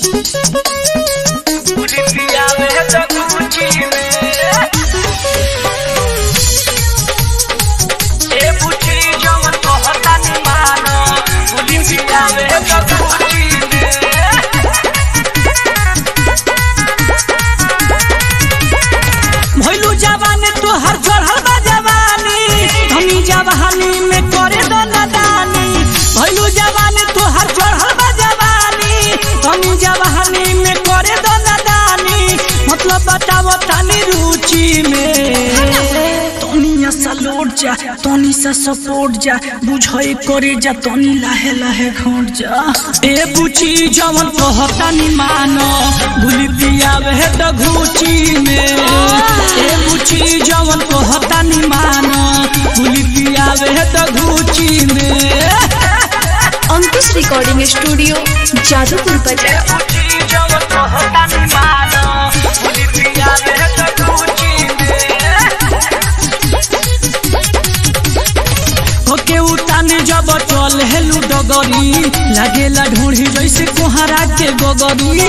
भइलू जवानी तोहर चढ़ल बा जवानी धनी जवानी में करे दो नदानी भइलू जवानी तोहर चढ़ल बा जवानी धनी जवानी में करे दो नदानी मतलब बताओ तनी रुचि में तनी सा लौट जा तनी सा सपोर्ट जा बुझई करे जा तनी लाहे लाहे घोट जा ए बुची जवन कहता नि मानो भूली पियावे है त घूची में ए बुची जवन कहता नि मानो भूली पियावे है त घूची में अंकुश रिकॉर्डिंग स्टूडियो जादूपुर बाजार ओके उताने जब चल हेलू डगरी लागेला ढूंढी जैसे कोहरा के गोगरी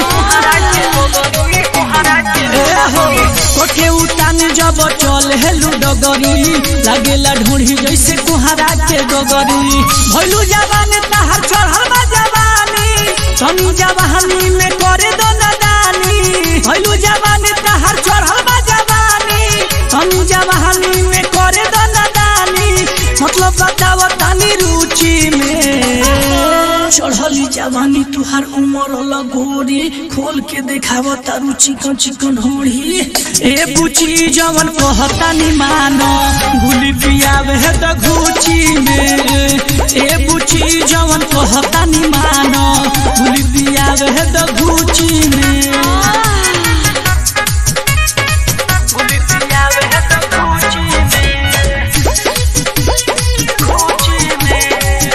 ए हो, ओके उताने जब चल हेलू डगरी लागेला ढूंढी जैसे कोहरा के गोगरी भइलू जवानी तहार चढ़ल बा जवानी तनी जवानी में करे दो नदानी भइलू जवानी तहार चढ़ल बा जवानी तनी जवानी में करे दो नदानी मतलब बताव तनी रुचि में चढ़ली जवानी तुहार उमर लगोरी खोल के देखाव तारू चिकन चिकन होड़ी ए बुची जवन कहता नि मानो गुली पियावे है त घूची में ए बुची जवन कहता नि मानो गुली पियावे है त घूची में गुली पियावे है त घूची में घूची में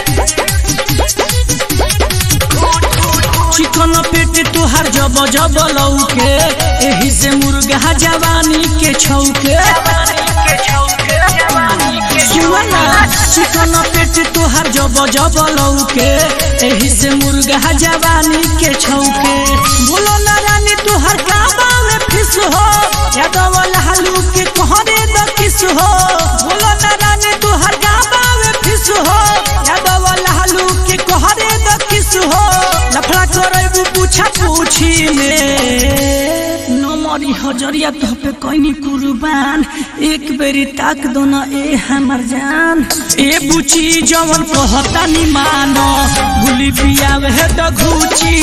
चिकन पेट तुहार जब जब लौके एही से मुर्गा जवानी के छौके सुना चिकन पेट तुहार जब जब लौके एही से मुर्गा जवानी के छौके बोलो ना रानी तुहार गाबा में फिस हो यादव लालू के कहरे द किस हो बोलो ना रानी तुहार गाबा में फिस हो यादव लालू के कहरे द किस हो लफड़ा करबू पूछा पूछी में नमरी हजरिया तो पे कोई कुर्बान एक बेरी ताक दो ना ए हमर जान ए बुची जवन कहता नि मानो गुली पियावे है त घूची